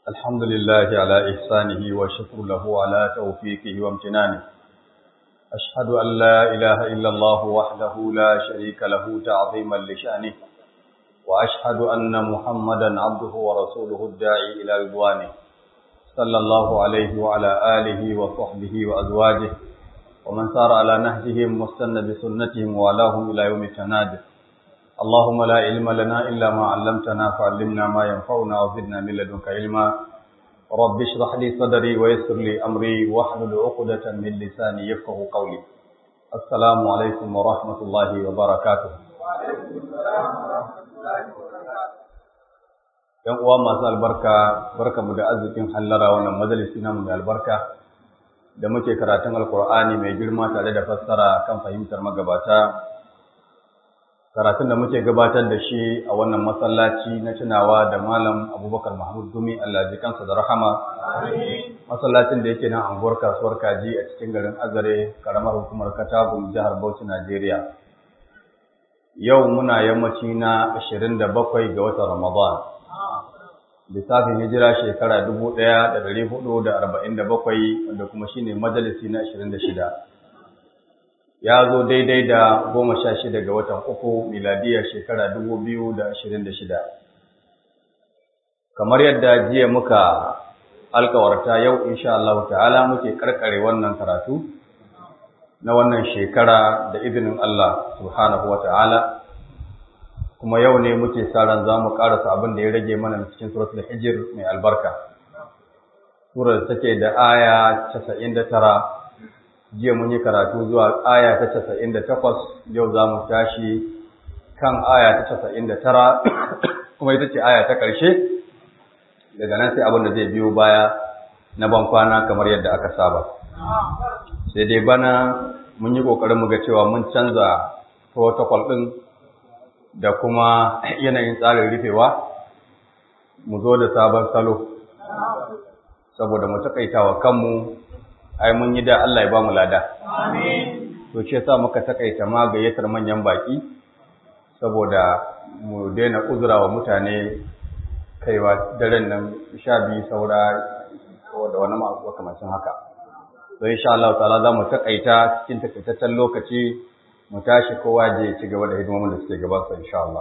الحمد لله على إحسانه وشكر له على توفيقه وامتنانه أشهد أن لا إله إلا الله وحده لا شريك له تعظيما لشأنه وأشهد أن محمدا عبده ورسوله الداعي إلى رضوانه صلى الله عليه وعلى آله وصحبه وأزواجه ومن سار على نهجهم واستنى بسنتهم ووالاهم إلى يوم التناد اللهم لا علم لنا إلا ما علمتنا فعلمنا ما ينفعنا وزدنا من لدنك علما رب اشرح لي صدري ويسر لي أمري واحلل عقدة من لساني يفقه قولي السلام عليكم ورحمة الله وبركاته ‘Yan uwa masu albarka, barka mu da arzikin hallara wannan majalisi namu mai albarka, da muke karatun Alkur'ani mai girma tare da fassara kan fahimtar magabata karatun da muke gabatar da shi a wannan masallaci na tunawa da malam abubakar mahmud gumi allah ji kansa da rahama masallacin da yake nan anguwar kasuwar kaji a cikin garin azare karamar hukumar katagun jihar bauchi najeriya yau muna yammaci na 27 ga watan ramadan lissafin hijira shekara 1447 wanda kuma shine majalisi na 26 ya zo daidai da goma sha shida ga watan uku miladiyar shekara dubu biyu da ashirin da shida. Kamar yadda jiya muka alkawarta yau insha Allah ta'ala muke karkare wannan karatu na wannan shekara da izinin Allah subhanahu wa ta'ala kuma yau ne muke sa ran za mu karasa abin da ya rage mana cikin suratul hijir mai albarka. Surar take da aya casa'in da tara jiya mun yi karatu zuwa aya ta casa'in da takwas yau za mu tashi kan aya ta casa'in da tara kuma ita ce aya ta ƙarshe daga nan sai abin da zai biyo baya na ban kwana kamar yadda aka saba sai dai bana mun yi ƙoƙarin mu ga cewa mun canza protocol ɗin da kuma yanayin tsarin rufewa mu zo da sabon salo saboda mu taƙaita wa kanmu ai mun yi da Allah ya ba mu lada. To shi yasa muka takaita ma gayyatar manyan baki saboda mu daina uzura wa mutane kaiwa daren nan sha biyu saura da wani makamacin haka. Don insha Allah ta'ala za mu takaita cikin takaitaccen lokaci mu tashi kowa je ci gaba da hidimomin da suke gabansa insha Allah.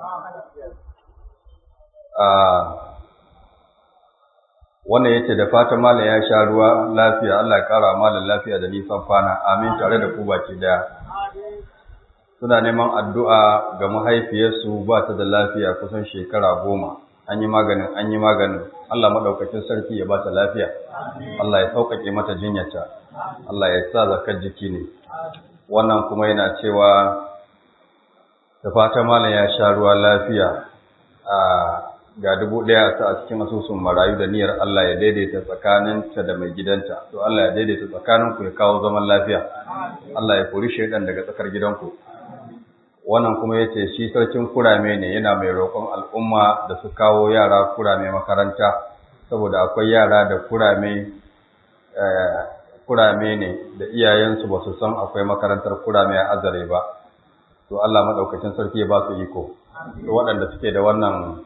wannan yace da fatan malam ya sha ruwa lafiya Allah ya kara malam lafiya da nisan kwana amin tare da ku baki daya suna neman addu'a ga mahaifiyarsu ba ta da lafiya kusan shekara goma an yi maganin an yi maganin Allah madaukakin sarki ya ba ta lafiya Allah ya sauƙaƙe mata jinyarta Allah ya sa zakar jiki ne wannan kuma yana cewa da fatan malam ya sha ruwa lafiya a ga dubu ɗaya ta a cikin asusun marayu da niyyar Allah ya daidaita tsakaninta da mai gidanta to Allah ya daidaita tsakaninku ya kawo zaman lafiya Allah ya kori shaidan daga tsakar gidanku wannan kuma yace shi sarkin kurame ne yana mai roƙon al'umma da su kawo yara kurame makaranta saboda akwai yara da kurame kurame ne da iyayensu ba su san akwai makarantar kurame a azare ba to Allah madaukakin sarki ya ba su iko to waɗanda suke da wannan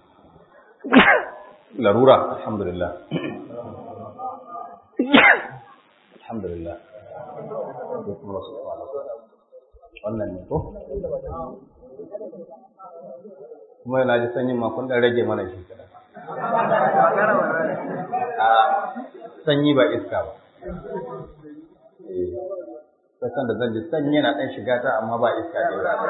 larura alhamdulillah alhamdulillah wannan ne ko kuma yana ji sanyin makon ɗan rage mana shi kada sanyi ba iska ba sakan da zan ji sanyi yana ɗan shiga ta amma ba iska ne ba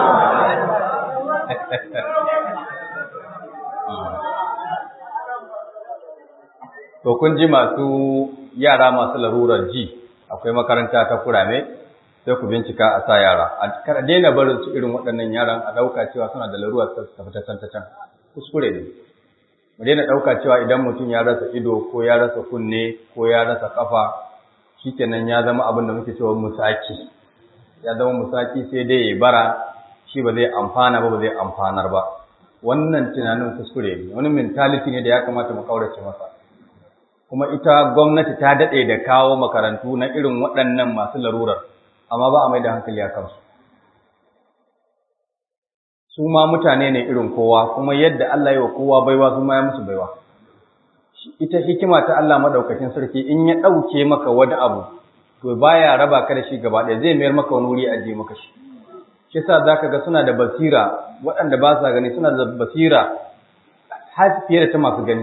To kun ji masu yara masu larurar ji akwai makaranta ta kurame sai ku bincika a sa yara. A kar daina barin su irin waɗannan yaran a ɗauka cewa suna da larurar ta tafi ta can ta can. Kuskure ne. Mu daina ɗauka cewa idan mutum ya rasa ido ko ya rasa kunne ko ya rasa kafa shikenan ya zama abin da muke cewa musaki. Ya zama musaki sai dai ya bara shi ba zai amfana ba ba zai amfanar ba. Wannan tunanin kuskure ne. Wani mentality ne da ya kamata mu kaurace masa. kuma ita gwamnati ta daɗe da kawo makarantu na irin waɗannan masu larurar, amma ba a mai da hankali a kansu. Su ma mutane ne irin kowa, kuma yadda Allah yi wa kowa baiwa su ma ya musu baiwa. ita hikima ta Allah madaukakin sarki in ya ɗauke maka wani abu to baya raba ka da shi gaba ɗaya zai mayar maka wani wuri a je maka shi shi sa zaka ga suna da basira waɗanda ba sa gani suna da basira har fiye da ta masu gani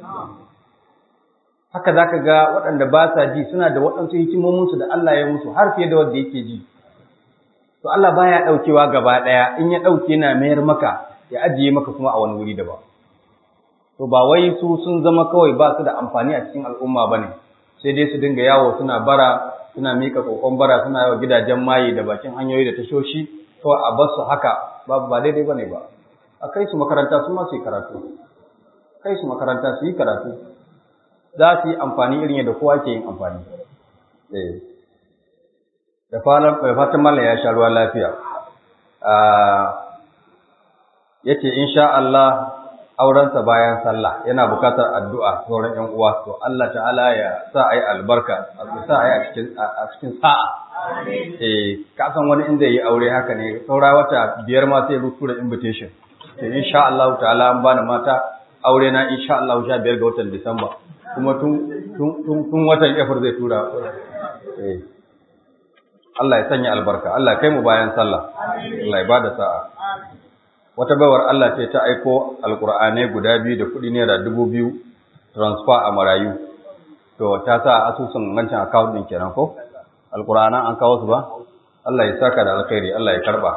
haka zaka ga waɗanda ba sa ji suna da waɗansu hikimominsu da Allah ya musu har fiye da wanda yake ji to Allah baya ɗaukewa gaba ɗaya in ya ɗauke na mayar maka ya ajiye maka kuma a wani wuri daban to ba wai su sun zama kawai ba su da amfani a cikin al'umma ba ne sai dai su dinga yawo suna bara suna miƙa kokon bara suna yawa gidajen maye da bakin hanyoyi da tashoshi kawai a bar su haka ba ba daidai ba ne ba a kai su makaranta su ma su yi karatu kai su makaranta su yi karatu za su yi amfani irin yadda kowa ke yin amfani da fatan mallam ya sha ruwa lafiya ya ce insha Allah aurensa bayan sallah yana bukatar addu'a sauran ‘yan uwa, to Allah ta'ala ya sa a yi albarka, a sa a yi a cikin sa'a. Eh, kasan wani inda yi aure haka ne, saura wata biyar ma sai rutu da invitation. To, insha Allah ta'ala an bani mata aure na insha Allah sha biyar ga watan Disamba, kuma tun watan Efir zai tura. Eh, Allah ya sanya albarka, Allah kai mu bayan sallah, Allah ya ba da sa'a. wata baiwar Allah ce ta aiko alkur'anai guda biyu da kuɗi naira dubu biyu transfer a marayu to ta sa asusun wancan account ɗin kenan ko alkur'anan an kawo su ba Allah ya saka da alkhairi Allah ya karba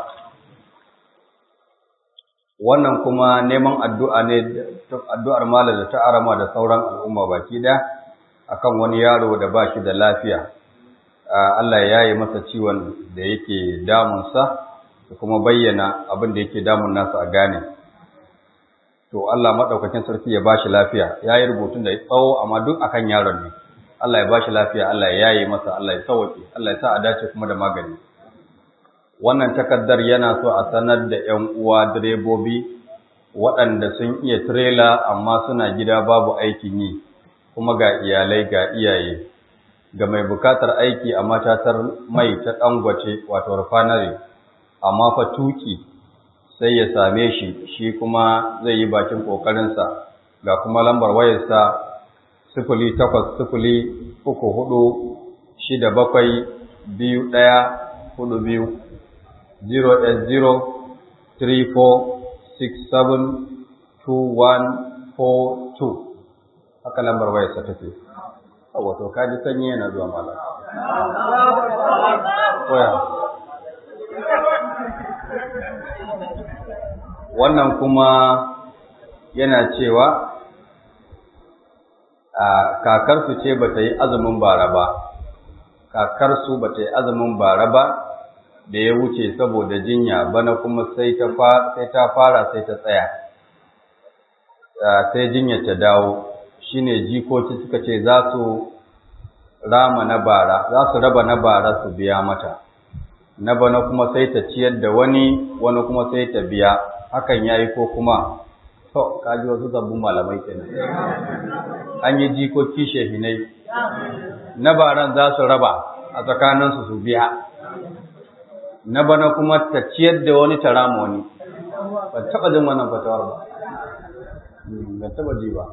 wannan kuma neman addu'a ne addu'ar malam da ta arama da sauran al'umma baki da akan wani yaro da ba shi da lafiya Allah ya yi masa ciwon da yake damunsa da kuma bayyana abin da yake damun nasa a gane to Allah madaukakin sarki ya bashi lafiya yayi rubutun da tsawo amma duk akan yaron ne Allah ya bashi lafiya Allah ya yaye masa Allah ya sauke Allah ya sa a dace kuma da magani wannan takaddar yana so a sanar da ƴan uwa direbobi waɗanda sun iya trailer amma suna gida babu aikin yi kuma ga iyalai ga iyaye ga mai bukatar aiki a matatar mai ta dangwace wato refinery amma fa tuki sai ya same shi shi kuma zai yi bakin ƙoƙarinsa ga kuma lambar wayarsa sifili takwas sifili uku hudu shida bakwai biyu ɗaya hudu biyu zero eight zero three four six seven two one four two haka lambar wayarsa take wato kaji sanyi yana zuwa mala wannan kuma yana cewa a kakarsu ce ba ta yi azumin bara ba kakarsu ba ta yi azumin bara ba da ya wuce saboda jinya bana kuma sai ta fara sai ta tsaya sai jinya ta dawo shine jikoki suka ce za su rama na bara za su raba na bara su biya mata na bana kuma sai ta ciyar da wani wani kuma sai ta biya hakan yayi ko kuma to kaji wasu zabbun malamai kenan an yi jikoki shehinai na baran za su raba a tsakaninsu su biya na bana kuma ta ciyar da wani ta rama wani ban taɓa jin wannan fatawar ba ban taɓa ji ba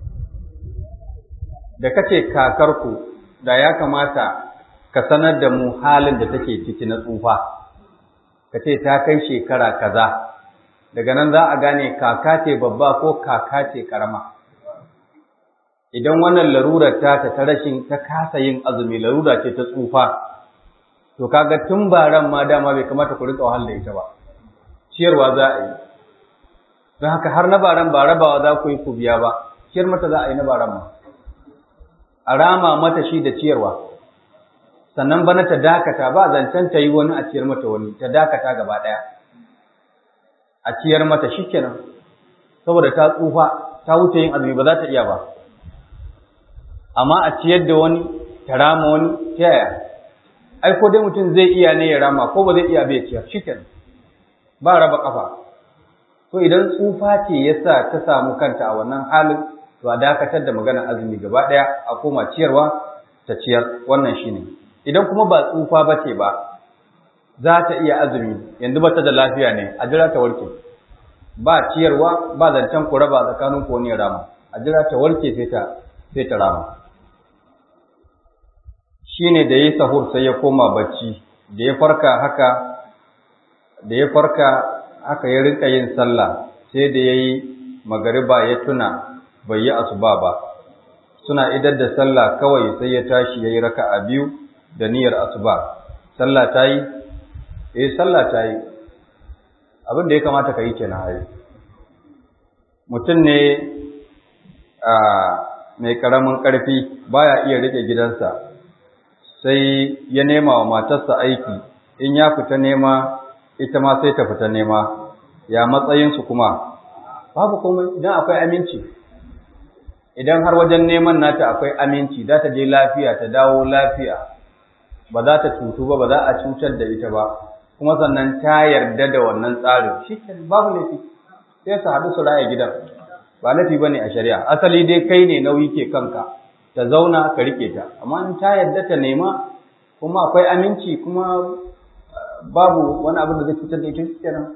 da kace kakarku da ya kamata ka sanar da mu halin da take ciki na tsufa ka ce ta kai shekara kaza daga nan za a gane kaka ce babba ko kaka ce karama idan wannan larurar ta ta rashin ta kasa yin azumi larura ce ta tsufa to kaga tun baran ma dama bai kamata ku rika wahal da ita ba ciyarwa za a yi don haka har na baran ba rabawa za ku yi ku biya ba ciyar mata za a yi na baran ma a rama mata shi da ciyarwa sannan bana ta dakata ba zancen ta yi wani a ciyar mata wani ta dakata gaba ɗaya a ciyar mata shikenan saboda ta tsufa ta wuce yin azumi ba za ta iya ba amma a ciyar da wani ta rama wani ta yaya ai ko dai mutum zai iya ne ya rama ko ba zai iya bai ciyar shikenan ba raba kafa to idan tsufa ce yasa ta samu kanta a wannan halin to a dakatar da maganar azumi gaba ɗaya a koma ciyarwa ta ciyar wannan shine idan kuma ba tsufa ba ce ba za ta iya azumi yanzu ba ta da lafiya ne a jira ta warke ba ciyarwa ba zancen ku raba tsakanin ku wani rama a jira ta warke sai ta sai ta rama shine da yi sahur sai ya koma bacci da ya farka haka da ya farka haka ya rinka yin sallah sai da yayi magariba ya tuna bai yi asuba ba suna idar da sallah kawai sai ya tashi yayi raka'a biyu da niyyar asuba sallah ta yi eh sallah ta yi abin da ya kamata ka yi kenan ai mutum ne a mai karamin karfi baya iya rike gidansa sai ya nema wa matarsa aiki in ya fita nema ita ma sai ta fita nema ya matsayinsu kuma babu komai idan akwai aminci idan har wajen neman nata akwai aminci za ta je lafiya ta dawo lafiya ba za ta cutu ba ba za a cutar da ita ba kuma sannan ta yarda da wannan tsarin shi babu laifi sai su haɗu su raya gidan ba laifi ba ne a shari'a asali dai kai ne nauyi ke kanka ta zauna ka rike ta amma in ta yarda ta nema kuma akwai aminci kuma babu wani abin da zai cutar da ita kenan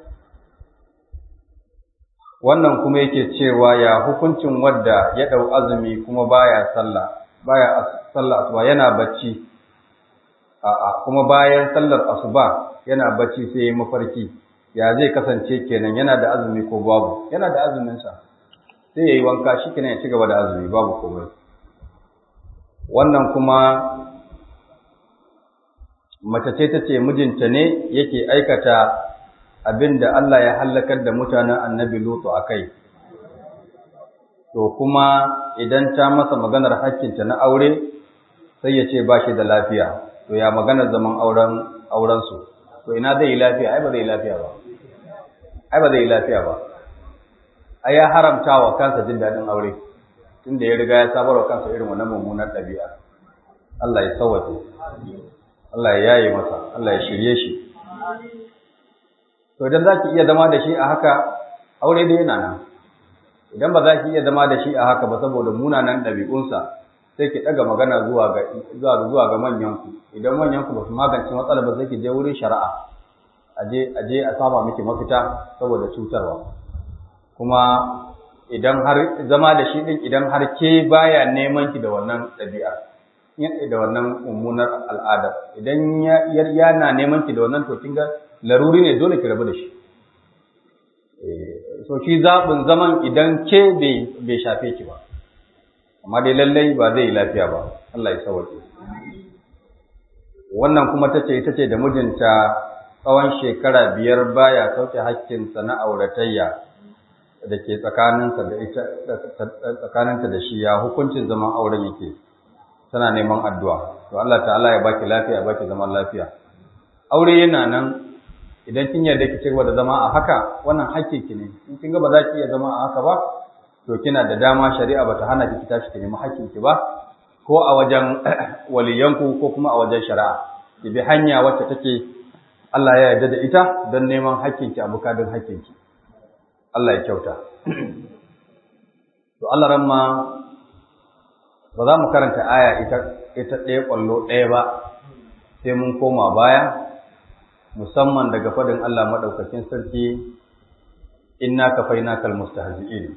wannan kuma yake cewa ya hukuncin wadda ya ɗau azumi kuma baya sallah baya sallah asuba yana bacci a'a kuma bayan sallar asuba yana bacci sai ya mafarki ya zai kasance kenan yana da azumi ko babu yana da azumin sa sai yayi wanka shikenan ya ci gaba da azumi babu komai wannan kuma mace ce ta ce mijinta ne yake aikata abin da Allah ya hallakar da mutanen annabi Lutu a kai. To kuma idan ta masa maganar hakkinta na aure sai ya ce ba shi da lafiya, to ya maganar zaman auren aurensu. To ina zai yi lafiya, ai ba zai yi lafiya ba. Ai ba zai yi lafiya ba. Ai ya haramta wa kansa jin daɗin aure, tunda ya riga ya sabar wa kansa irin wannan mummunar ɗabi'a. Allah ya sauwace. Allah ya yaye masa, Allah ya shirye shi. to idan za ki iya zama da shi a haka aure dai yana nan idan ba za ki iya zama da shi a haka ba saboda munanan ɗabi'unsa sai ki ɗaga magana zuwa ga zuwa zuwa ga manyanku idan manyanku ba su magance matsalar ba sai ki je wurin shari'a aje aje a saba miki mafita saboda cutarwa kuma idan har zama da shi din idan har ke baya neman ki da wannan ɗabi'a da wannan mummunar al'ada idan yana neman ki da wannan to kin ga laruri ne dole ki rabu da shi so shi zaɓin zaman idan ke bai shafe ki ba amma dai lallai ba zai yi lafiya ba Allah ya sauke wannan kuma ta ce ita ce da mijinta tsawon shekara biyar baya sauke hakkinsa na auratayya da ke tsakaninsa da ita tsakaninta da shi ya hukuncin zaman auren yake tana neman addu'a to Allah ta'ala ya baki lafiya ya baki zaman lafiya aure yana nan idan kin yarda ki cigaba da zama a haka wannan ki ne in kin ga ba za ki iya zama a haka ba to kina da dama shari'a bata hana ki tashi ki nemi ki ba ko a wajen waliyanku ko kuma a wajen shari'a ki bi hanya wacce take Allah ya yarda da ita don neman ki a bukadin ki. Allah ya kyauta to Allah ramma ba za mu karanta aya ita ita ɗaya ƙwallo ɗaya ba sai mun koma baya musamman daga fadin Allah madaukakin sarki inna kafainakal mustahzi'in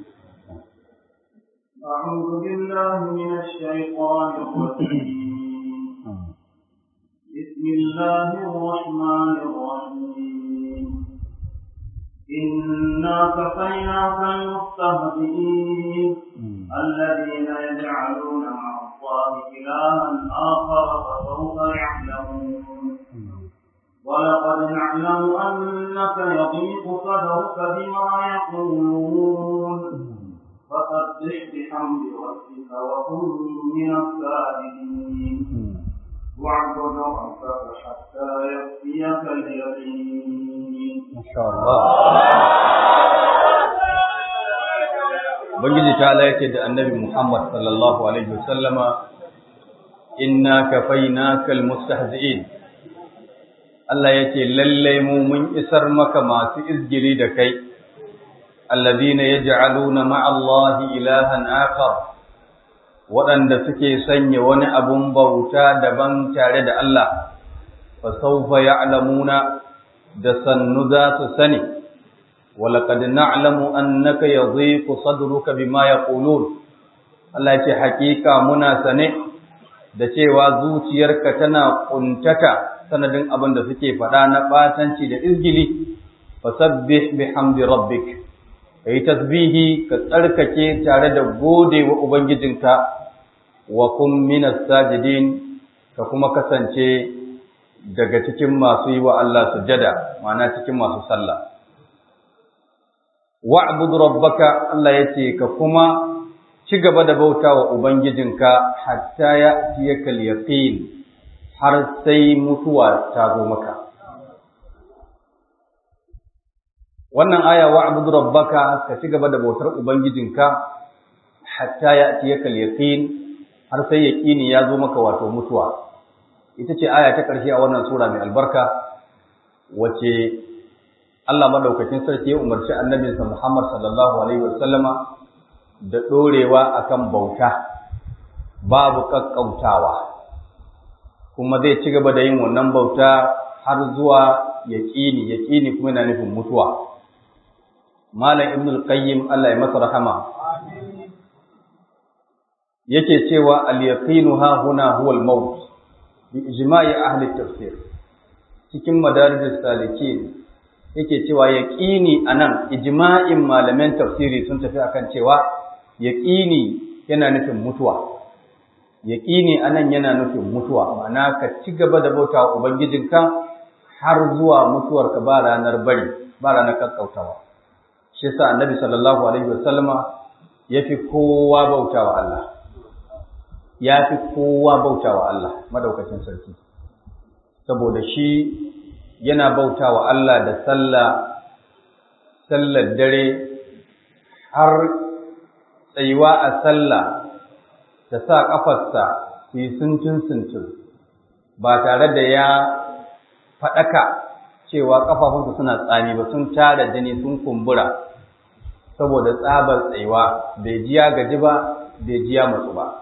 أعوذ بالله من الشيطان الرجيم بسم الله الرحمن الرحيم إنا كفيناك المستهزئين الذين يجعلون مع الله إلها آخر فسوف يعلمون ولقد نعلم أنك يضيق صدرك بما يقولون فسبح بحمد ربك وكن من الساجدين واعبد ربك حتى يأتيك اليقين ما شاء الله Ubangiji ta yake da annabi Muhammad sallallahu Alaihi wasallama, Inna kafainaka almustahzi'in Allah ya ce, Lallai mu mun isar maka masu izgiri da kai, alladina ya ja'aluna ma'allahi ilahan akar, waɗanda suke sanya wani abun bauta daban tare da Allah, fa saufa ya'lamuna da sannu za su sani, walaƙad na'lamu annaka yadhiqu sadruka bima yaqulun Allah ya ce hakika muna sane da cewa zuciyarka tana kuntata sanadin abin da suke faɗa na batanci da izgili fasabbih bihamdi rabbik kai tasbihi ka tsarkake tare da gode wa ubangijinka wa kum minas sajidin ka kuma kasance daga cikin masu yi wa Allah sujada ma'ana cikin masu sallah wa'bud rabbaka Allah yace ka kuma ci gaba da bauta wa ubangijinka hatta ya tiyaka yaqin har sai mutuwa ta zo maka wannan aya wa'bud rabbaka ka ci gaba da bautar ubangijinka hatta ya tiyaka yaqin har sai yaqini ya zo maka wato mutuwa ita ce aya ta ƙarshe a wannan sura mai albarka wace Allah madaukakin sarki ya umarci annabinsa Muhammad sallallahu alaihi wasallama da ɗorewa akan bauta babu kakkautawa kuma zai ci gaba da yin wannan bauta har zuwa yaƙini yaƙini kuma yana nufin mutuwa malam ibn al-qayyim Allah ya masa rahama yake cewa al-yaqinu ha huna huwa al-maut bi ijma'i ahli tafsir cikin madarijus salikin yake cewa yaqini anan ijma'in malaman tafsiri sun tafi akan cewa yaqini yana nufin mutuwa yaqini anan yana nufin mutuwa ma'ana ka ci gaba da bauta ubangijinka har zuwa mutuwarka ba ranar bari ba ranar kakkautawa shi yasa annabi sallallahu alaihi wasallama yafi kowa bautawa Allah ya fi kowa bauta wa Allah madaukakin sarki saboda shi yana bauta wa Allah da sallah sallar dare har tsayuwa a sallah ta sa ƙafarsa su yi sintin-sintin ba tare da ya faɗaka cewa ƙafafunsa suna tsami ba sun tara jini sun kumbura saboda tsabar tsayuwa bai ji ya gaji ba bai ji ya matsu ba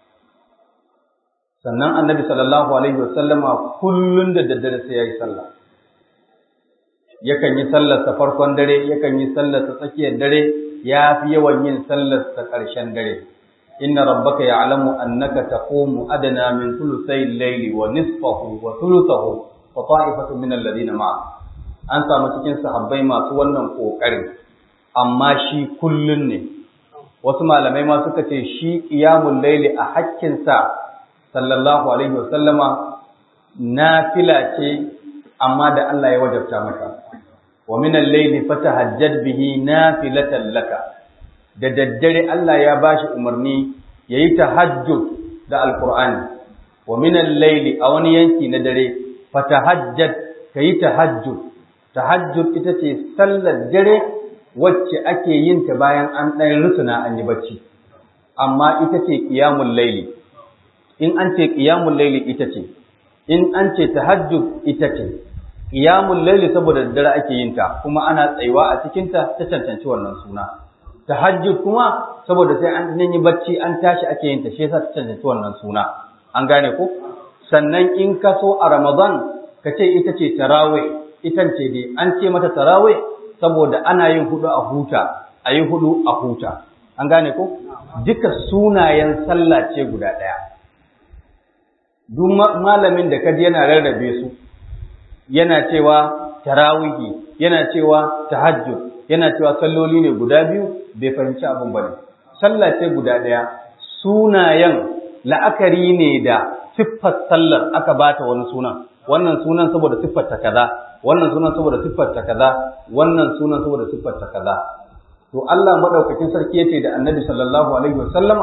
sannan annabi sallallahu alaihi wasallama kullun da daddare sai yayi sallah yakan yi sallar sa farkon dare yakan yi sallar sa tsakiyar dare ya fi yawan yin sallar sa ƙarshen dare inna rabbaka ya'lamu annaka taqumu adna min thuluthay al-layli wa nisfahu wa thuluthahu wa ta'ifatu min alladhina ma'a an samu cikin sahabbai masu wannan kokarin amma shi kullun ne wasu malamai ma suka ce shi qiyamul layli a hakkin sa sallallahu alaihi wasallama nafila ce amma da Allah ya wajabta maka wa min al-layli fatahajjad bihi nafilatan laka da daddare Allah ya bashi umarni yayi tahajjud da alqur'ani wa min al-layli a wani yanki na dare fatahajjad kayi tahajjud tahajjud ita ce sallar dare wacce ake yin ta bayan an ɗan rusuna an yi bacci amma ita ce qiyamul layli in an ce qiyamul layli ita ce in an ce tahajjud ita ce qiyamul layli saboda daddare ake yin ta kuma ana tsayuwa a cikin ta ta cancanci wannan suna tahajjud kuma saboda sai an yi bacci an tashi ake yin ta shi yasa ta cancanci wannan suna an gane ko sannan in ka so a ramadan ka ce ita ce tarawih ita ce dai an ce mata tarawih saboda ana yin hudu a huta a yi hudu a huta an gane ko duka sunayen sallah ce guda ɗaya duk malamin da kaji yana rarrabe su yana cewa tarawihi yana cewa tahajjud yana cewa salloli ne guda biyu bai fahimci abin bane sallah ce guda ɗaya sunayen la'akari ne da siffar sallar aka bata wani sunan wannan sunan saboda siffar ta kaza wannan sunan saboda siffar ta kaza wannan sunan saboda siffar ta kaza to Allah madaukakin sarki yace da Annabi sallallahu alaihi wasallama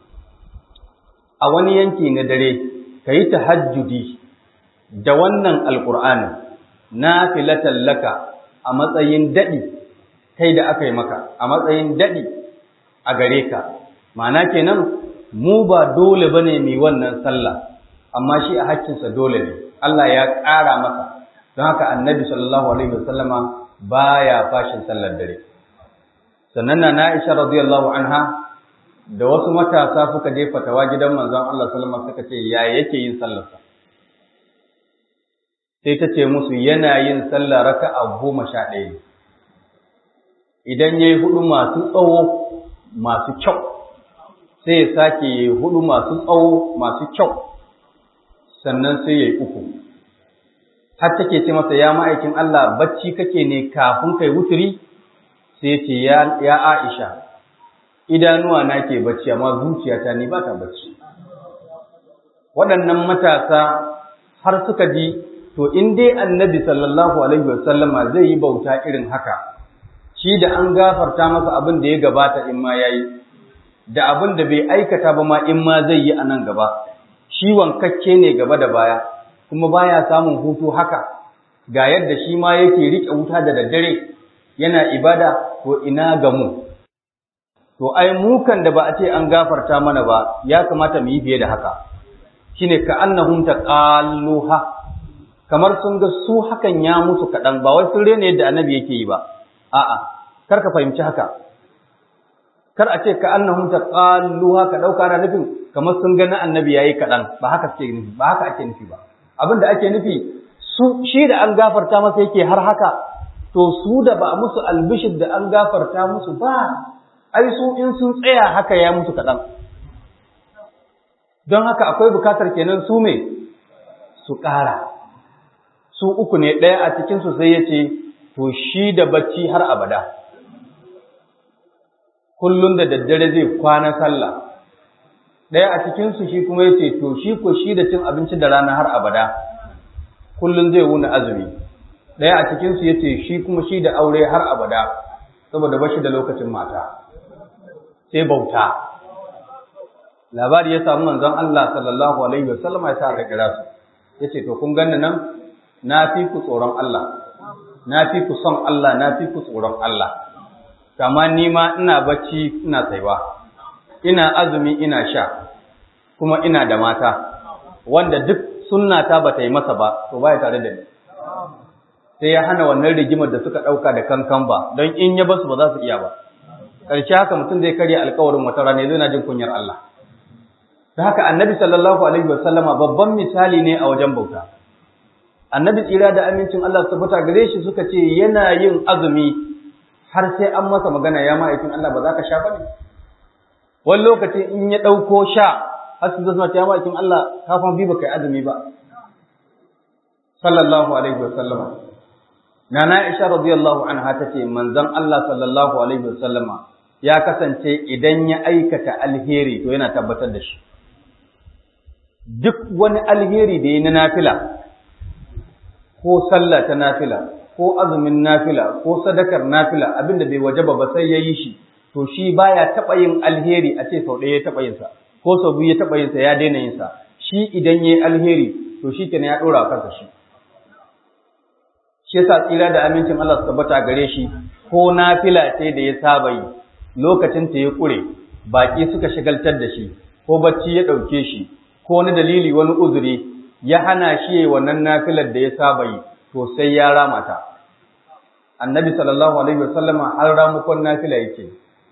a wani yanki na dare ka yi tahajjudi da wannan alƙur'ani na filatan laka a matsayin daɗi kai da aka yi maka a matsayin daɗi a gare ka ma'ana kenan mu ba dole ba ne mai wannan sallah amma shi a hakkinsa dole ne Allah ya ƙara masa don haka annabi sallallahu alaihi wasallama baya fashin sallar dare sannan na Aisha radiyallahu anha da wasu matasa suka je fatawa gidan manzon Allah sallama suka ce ya yake yin sallarsa sai ta ce musu yana yin sallah raka'a goma sha ɗaya idan ya yi hudu masu tsawo masu kyau sai ya sake ya yi hudu masu tsawo masu kyau sannan sai ya yi uku har take ce masa ya ma'aikin Allah bacci kake ne kafin kai wuturi sai ce ya Aisha idanuwa na ke bacci amma zuciyata ni ba ta bacci waɗannan matasa har suka ji to in dai annabi sallallahu alaihi wasallama zai yi bauta irin haka shi da an gafarta masa abin da ya gabata in ma yayi da abin da bai aikata ba ma in ma zai yi a nan gaba shi wankakke ne gaba da baya kuma baya samun hutu haka ga yadda shi ma yake riƙe wuta da daddare yana ibada to ina ga mu to ai mukan da ba a ce an gafarta mana ba ya kamata mu yi fiye da haka shine ka annahum taqalluha kamar sun ga su hakan ya musu kaɗan ba wai sun rena yadda annabi yake yi ba a'a kar ka fahimci haka kar a ce ka annahum taqalluha ka dauka ana nufin kamar sun ga na annabi yayi kaɗan ba haka suke nufi ba haka ake nufi ba abin da ake nufi su shi da an gafarta masa yake har haka to su da ba musu albishir da an gafarta musu ba ai su in sun tsaya haka ya musu kaɗan don haka akwai bukatar kenan su me su ƙara su uku ne ɗaya a cikinsu sai ya ce to shi da bacci har abada kullum da daddare zai kwana sallah ɗaya a cikinsu shi kuma ya ce to shi ko shi da cin abinci da rana har abada kullum zai wuni azumi ɗaya a cikinsu ya ce shi kuma shi da aure har abada saboda ba shi da lokacin mata sai bauta labari ya samu manzon Allah sallallahu alaihi wasallam ya sa aka kira su yace to kun ganni nan na fi ku tsoron Allah na fi ku son Allah na fi ku tsoron Allah kama ni ma ina bacci ina tsaiwa ina azumi ina sha kuma ina da mata wanda duk sunnata ba ta yi masa ba to baya tare da ni sai ya hana wannan rigimar da suka ɗauka da kankan ba don in ya basu ba za su iya ba ƙarshe haka mutum zai karya alkawarin wata rana zai na jin kunyar Allah ta haka annabi sallallahu alaihi wasallama babban misali ne a wajen bauta annabi tsira da amincin Allah su tabbata gare shi suka ce yana yin azumi har sai an masa magana ya ma'aikin Allah ba za ka sha ba ne wani lokacin in ya ɗauko sha har su zama ya ma'aikin Allah kafin bi ba kai azumi ba sallallahu alaihi wasallama Nana Aisha radiyallahu anha tace manzon Allah sallallahu alaihi wasallama ya kasance idan ya aikata alheri to yana tabbatar da shi duk wani alheri da ya na nafila ko sallah ta nafila ko azumin nafila ko sadakar nafila abinda bai wajaba ba sai ya yi shi to shi baya taɓa yin alheri a ce sau ɗaya ya taɓa yinsa ko sau biyu ya taɓa yinsa ya daina yinsa shi idan ya yi alheri to shi kenan ya ɗora kansa shi shi yasa tsira da amincin Allah su tabbata gare shi ko nafila ce da ya saba yi lokacin ta ya ƙure baƙi suka shagaltar da shi ko bacci ya ɗauke shi ko wani dalili wani uzuri ya hana shi yayi wannan nafilar da ya saba yi to sai ya rama ta annabi sallallahu alaihi wasallama har ramukon nafila yake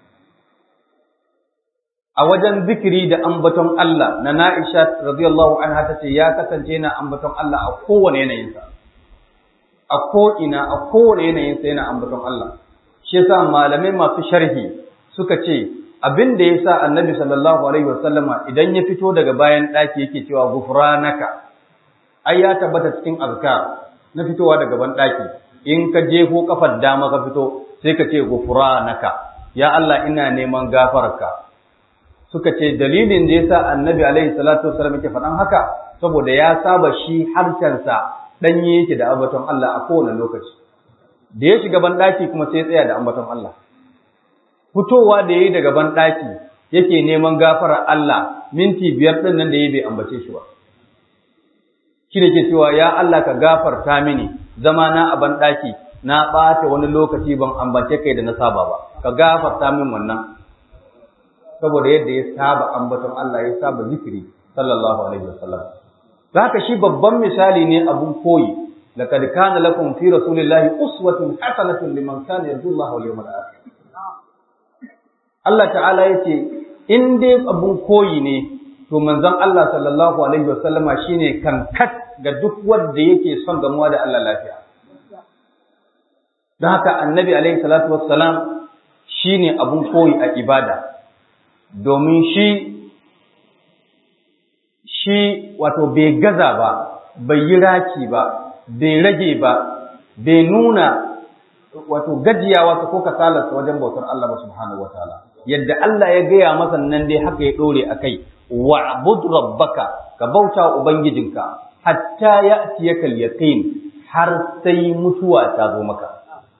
a wajen zikiri da ambaton Allah na Na'isha radiyallahu anha tace ya kasance yana ambaton Allah a kowane yanayinsa a ko ina a kowane yanayinsa yana ambaton Allah shi yasa malamai masu sharhi suka ce abin da ya sa annabi sallallahu alaihi wasallama idan ya fito daga bayan ɗaki yake cewa gufranaka ai ya tabbata cikin azkar na fitowa daga ban ɗaki in ka jefo kafar dama ka fito sai ka ce gufranaka ya Allah ina neman gafararka suka ce dalilin da yasa annabi alaihi salatu wasallam yake faɗan haka saboda ya saba shi harshensa ɗanye yake da ambaton Allah a kowane lokaci da ya shiga ban ɗaki kuma sai ya tsaya da ambaton Allah fitowa da ya yi daga banɗaki yake neman gafarar Allah minti biyar ɗin nan da ya bai ambace shi ba. Shi da ke cewa ya Allah ka gafarta mini zama na a banɗaki na ɓata wani lokaci ban ambace kai da na saba ba, ka gafarta min wannan. Saboda yadda ya saba ambaton Allah ya saba zikiri sallallahu alaihi wasallam. Za ka shi babban misali ne abun koyi. لقد كان لكم في رسول الله أسوة حسنة لمن كان يرجو الله واليوم الآخر Allah ta'ala ya ce, in dai abun koyi ne, to manzon Allah sallallahu Alaihi wasallama shi ne kankat ga duk wanda yake son gamuwa da Allah lafiya. Don haka annabi Alaihi salatu wassalam shi ne abun koyi a ibada. domin shi shi wato bai gaza ba bai yi raki ba bai rage ba bai nuna wato gajiyawa ko kasalarsa wajen bautar Allah ba subhanahu wataala yadda Allah ya gaya masa nan dai haka ya dore akai wa'bud rabbaka ka bauta ubangijinka hatta ya'tiyaka al-yaqin har sai mutuwa ta zo maka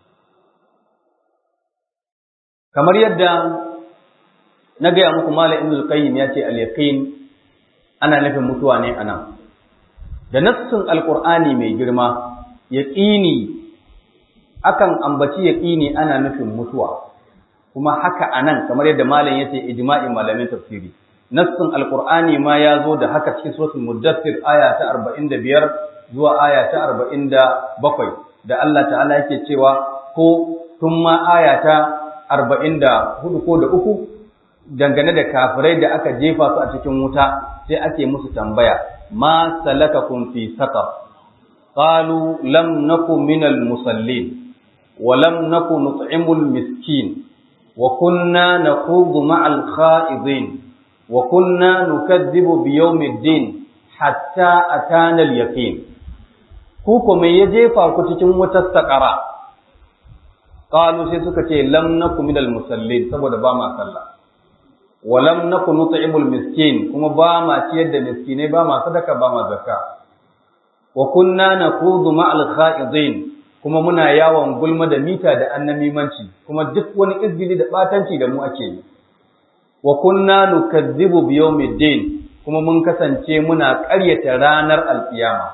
kamar yadda na gaya muku malam ibn al-qayyim ya ce al-yaqin ana nufin mutuwa ne anan da nassin alqur'ani mai girma yaqini akan ambaci yaqini ana nufin mutuwa kuma haka anan kamar yadda malam yace ijma'in malamin tafsiri nassin alqur'ani ma ya zo da haka cikin suratul muddathir aya ta 45 zuwa aya ta 47 da Allah ta'ala yake cewa ko tun ma aya ta 44 ko da uku dangane da kafirai da aka jefa su a cikin wuta sai ake musu tambaya ma salakakum fi saqar qalu lam naku minal musallin wa lam naku nut'imul miskin wa kunna naqudu ma'al kha'idin wa kunna nukadzibu bi yawmiddin hatta atana al yaqin ku ko me ya jefa ku cikin wutar saqara qalu sai suka ce lam naku minal musallin saboda ba ma sallah walam naku nut'imul miskin kuma ba ma ciyar da miskinai ba ma sadaka ba ma zakka wa kunna naqudu ma'al kha'idin kuma muna yawon gulma da mita da annamimanci kuma duk wani izgili da batanci da mu ake yi wa kunna nukadzibu bi yawmiddin kuma mun kasance muna ƙaryata ranar alkiyama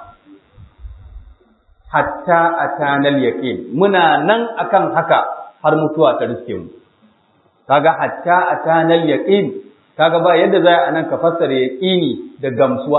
hatta atanal yaqin muna nan akan haka har mutuwa ta riske mu kaga hatta atanal yaqin kaga ba yadda za a nan ka fassara yaqini da gamsuwa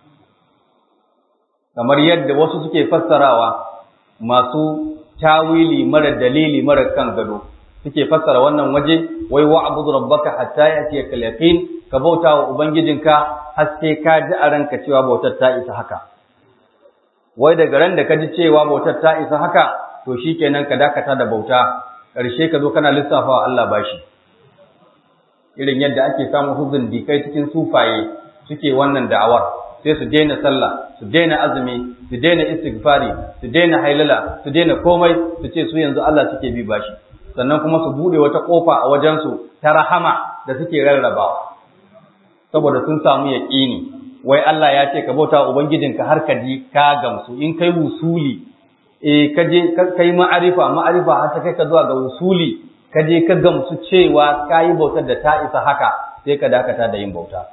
kamar yadda wasu suke fassarawa masu tawili mara dalili mara kan gado suke fassara wannan waje wai wa'bud rabbaka hatta yatiyaka yaqin ka bauta wa ubangijinka har sai ka ji a ranka cewa bautar ta isa haka wai daga ran da ka ji cewa bautar ta isa haka to shikenan ka dakata da bauta ƙarshe ka zo kana lissafa wa Allah bashi irin yadda ake samun huzun dikai cikin sufaye suke wannan da'awar sai su daina sallah su daina azumi su daina istighfari su daina hailala su daina komai su ce su yanzu Allah suke bi bashi sannan kuma su bude wata kofa a wajensu ta rahama da suke rarrabawa saboda sun samu yaƙini wai Allah ya ce ka bauta ubangijinka har ka ji ka gamsu in kai wusuli eh ka je kai ma'arifa ma'arifa har ta kai ka zuwa ga wusuli ka je ka gamsu cewa ka yi bautar da ta isa haka sai ka dakata da yin bauta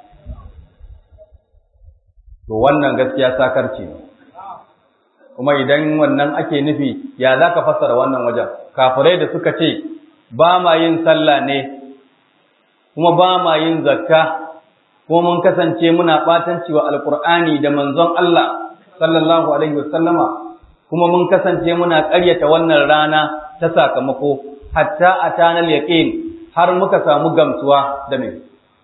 to wannan gaskiya sakarci ne kuma idan wannan ake nufi ya za ka fassara wannan wajen kafirai da suka ce ba ma yin sallah ne kuma ba ma yin zakka kuma mun kasance muna ɓatanci wa alkur'ani da manzon Allah sallallahu alaihi wasallama kuma mun kasance muna ƙaryata wannan rana ta sakamako hatta atanal yaqin har muka samu gamsuwa da me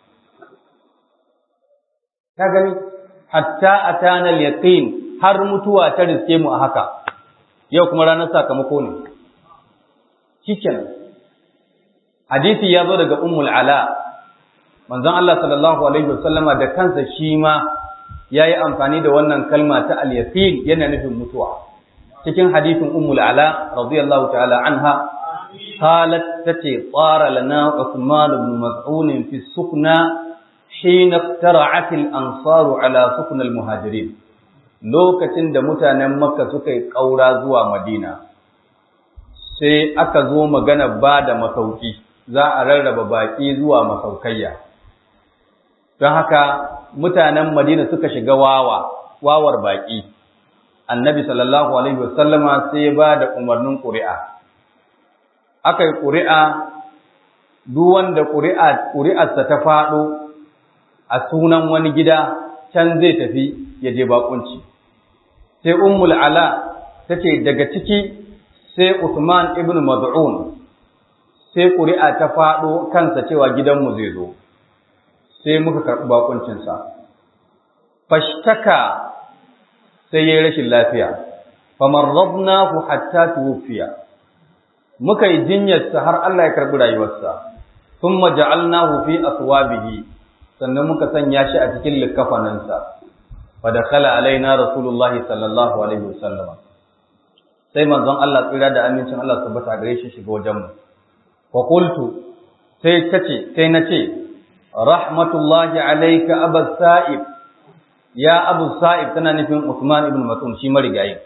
ka gani hatta atana al-yaqin har mutuwa ta riske mu a haka yau kuma ranar sakamako ne shikenan hadisi ya zo daga ummul ala manzon Allah sallallahu alaihi wasallama da kansa shi ma yayi amfani da wannan kalma ta al-yaqin yana nufin mutuwa cikin hadisin ummul ala radiyallahu ta'ala anha qalat tati tsara lana Uthman ibn Mas'ud fi sukna حين اقترعت الأنصار على سكن المهاجرين lokacin da mutanen Makka suka yi ƙaura zuwa Madina sai aka zo magana ba da masauki za a rarraba baƙi zuwa masaukayya don haka mutanen Madina suka shiga wawa wawar baƙi annabi sallallahu alaihi wasallama sai ya ba da umarnin ƙuri'a aka yi ƙuri'a duk wanda ƙuri'arsa ta faɗo a sunan wani gida can zai tafi ya je bakunci sai ummul ala tace daga ciki sai Usman ibn Mad'un sai ƙuri'a ta faɗo kansa cewa gidanmu zai zo sai muka karɓi bakuncinsa fashtaka sai yayi rashin lafiya famarradnahu hatta tuwfiya muka yi jinyarsa har Allah ya karɓi rayuwarsa thumma ja'alnahu fi aswabihi sannan muka sanya shi a cikin likafaninsa fa dakhala alaina rasulullahi sallallahu alaihi wasallam sai manzon Allah tsira da amincin Allah tabbata gare shi shiga wajen mu fa qultu sai tace sai nace rahmatullahi alayka abu sa'ib ya abu sa'ib tana nufin Usman ibn Mas'ud shi marigayi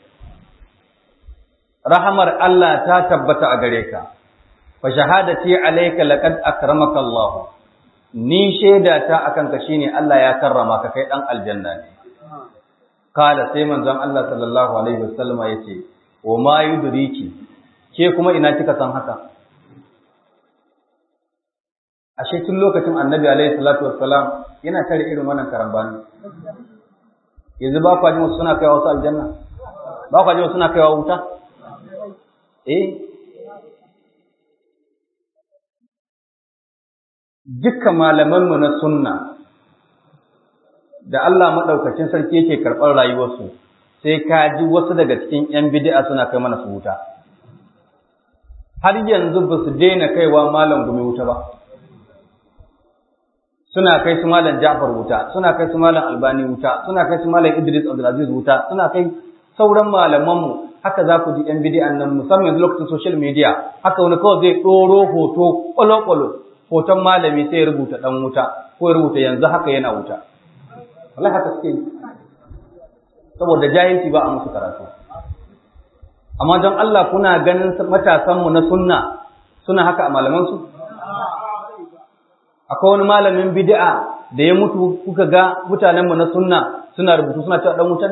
rahamar Allah ta tabbata a gare ka fa shahadati alayka laqad akramaka Allah ni shaida ta akan ka shine Allah ya karrama ka kai dan aljanna ne kala sai manzon Allah sallallahu alaihi wasallama yace wa ma yudriki ke kuma ina kika san haka ashe tun lokacin annabi alaihi salatu wassalam yana tare irin wannan karambani yanzu ba kwa jin wasu suna kaiwa wasu aljanna ba kwa jin wasu suna kaiwa wuta eh dukkan malamanmu na sunna da Allah maɗaukacin sarki yake karɓar rayuwarsu sai ka ji wasu daga cikin 'yan bidi'a suna kai mana su wuta har yanzu ba su daina kaiwa malam gumi wuta ba suna kai su malam Ja'far wuta suna kai su malam Albani wuta suna kai su malam Idris Abdulaziz wuta suna kai sauran malamanmu haka za ku ji 'yan bidi'an nan musamman yanzu lokacin social media haka wani kawai zai ɗoro hoto ƙwalo-ƙwalo hoton malami sai ya rubuta ɗan wuta ko ya rubuta yanzu haka yana wuta wallahi haka suke yi saboda jahilci ba a musu karatu amma don Allah kuna ganin matasanmu na sunna suna haka a malamansu akwai wani malamin bid'a da ya mutu kuka ga mutanenmu na sunna suna rubutu suna cewa dan wutan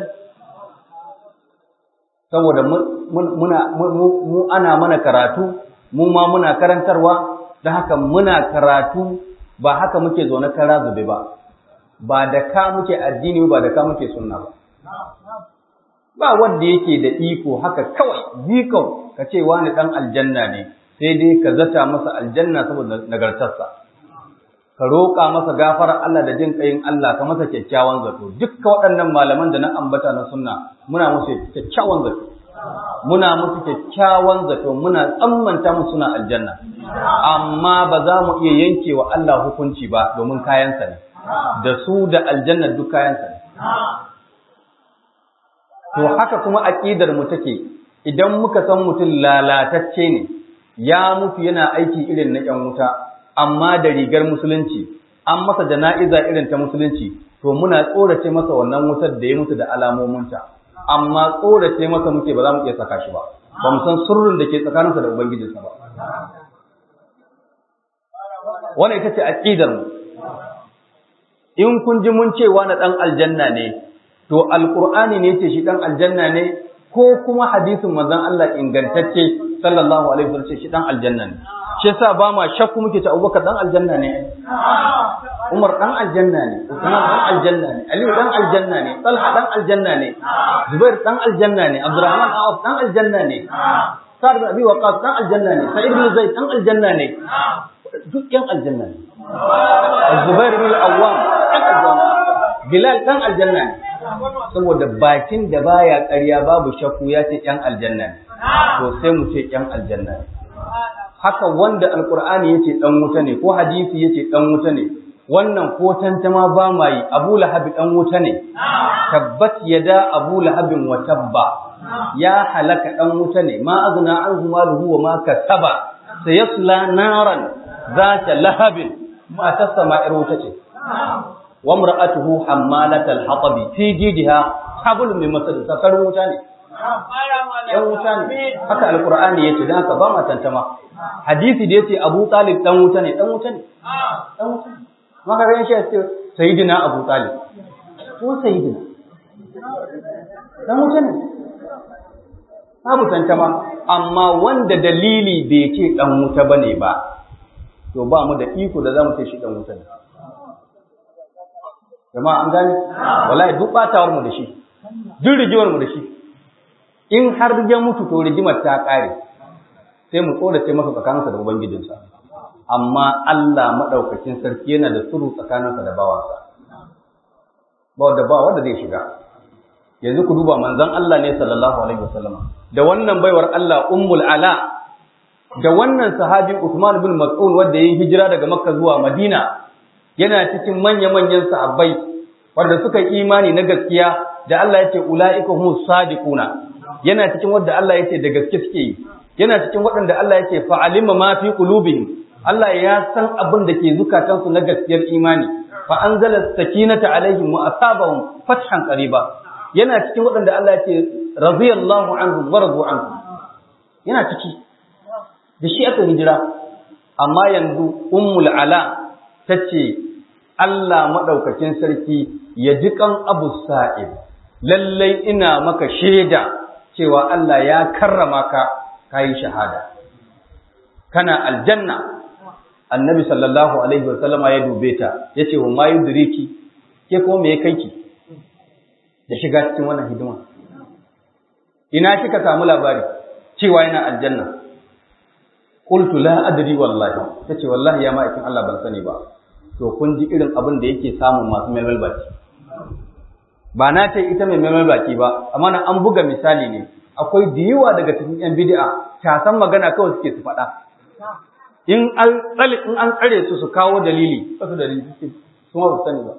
saboda muna mu ana mana karatu mu ma muna karantarwa don haka muna karatu ba haka muke zaune kara zube ba ba da ka muke addini ba da ka muke sunna ba ba wanda yake da iko haka kawai zikau ka ce wani dan aljanna ne sai dai ka zata masa aljanna saboda nagartarsa ka roƙa masa gafarar Allah da jin ƙayin Allah ka masa kyakkyawan zato dukkan waɗannan malaman da na ambata na sunna muna musu kyakkyawan zato muna musu kyakkyawan zato muna tsammanta musu suna aljanna amma ba za mu iya yanke wa Allah hukunci ba domin kayansa ne da su da aljanna duk kayansa ne to haka kuma aqidar mu take idan muka san mutum lalatacce ne ya mutu yana aiki irin na ƴan wuta amma da rigar musulunci an masa jana'iza irin ta musulunci to muna tsorace masa wannan wutar da ya mutu da alamominta amma tsorace masa muke ba za mu iya saka shi ba ba mu san sirrin da ke tsakaninsa da ubangijinsa ba wannan ita ce aqidar mu in kun ji mun cewa na dan aljanna ne to alqur'ani ne ce shi dan aljanna ne ko kuma hadisin manzon Allah ingantacce sallallahu alaihi wasallam ce shi dan aljanna ne shi yasa ba ma shakku muke ta Abubakar dan aljanna ne Umar dan aljanna ne Usman dan aljanna ne Ali dan aljanna ne Talha dan aljanna ne Zubair dan aljanna ne Abdurrahman Auf dan aljanna ne Sa'd bin Abi Waqqas dan aljanna ne Sa'id bin Zaid dan aljanna ne duk yan aljanna ne Zubair bin Awwam dan aljanna Bilal dan aljanna ne saboda bakin da baya ƙarya babu shakku ya ce yan aljanna ne to sai mu ce yan aljanna ne haka wanda alkur'ani yace dan wuta ne ko hadisi yace dan wuta ne wannan ko tantama ba ma yi abu lahabi dan wuta ne tabbat yada abu lahabin wa tabba ya halaka dan wuta ne ma azna anhu maluhu wa ma kasaba sayasla naran zata lahabin ma tasama ir wuta ce wa imra'atuhu hammalatal hatabi fi jidha hablum min masad sakar wuta ne yan wuta ne haka alkur'ani yace dan haka ba ma tantama hadisi da yace Abu Talib dan wuta ne dan wuta ne dan wuta ne maka ran shi yace sayyidina Abu Talib ko sayyidina dan wuta ne babu tantama amma wanda dalili bai ce dan wuta bane ba to ba mu da iko da zamu ce shi dan wuta ne jama'a an gane wallahi duk batawar mu da shi duk rigewar mu da shi in har ya mutu to rigimar ta kare sai mu tsorace masa tsakaninsa da ubangijinsa amma Allah madaukakin sarki yana da suru tsakaninsa da bawansa ba wanda ba wanda zai shiga yanzu ku duba manzon Allah ne sallallahu alaihi wasallam da wannan baiwar Allah ummul ala da wannan sahabi Uthman bin Mas'ud wanda yayin hijira daga Makka zuwa Madina yana cikin manya-manyan sahabbai wanda suka yi imani na gaskiya da Allah yace ulaika humus sadiquna yana cikin wanda Allah yace da gaske suke yi yana cikin waɗanda Allah yace fa'alima ma fi qulubihim Allah ya san abin da ke zukatansu na gaskiyar imani fa anzala sakinata alaihim wa asabahum fathan qariba yana cikin waɗanda Allah yace radiyallahu anhum wa radu anhu yana ciki da shi aka hijira amma yanzu ummul ala tace Allah madaukakin sarki ya ji kan Abu Sa'id lallai ina maka shaida cewa Allah ya karrama ka kai shahada kana aljanna annabi sallallahu alaihi wasallama ya dube ta yace wa mayu diriki ke kuma me kai ki da shiga cikin wannan hidima ina kika samu labari cewa yana aljanna qultu la adri wallahi tace wallahi ya ma'aikin Allah ban sani ba to kun ji irin abin da yake samun masu melmel baki ba na ce ita mai melmel baki ba amma nan an buga misali ne akwai da daga cikin yan bid'a ta san magana kawai suke su faɗa in an tsare in an tsare su su kawo dalili wasu dalili suke su ma ba sani ba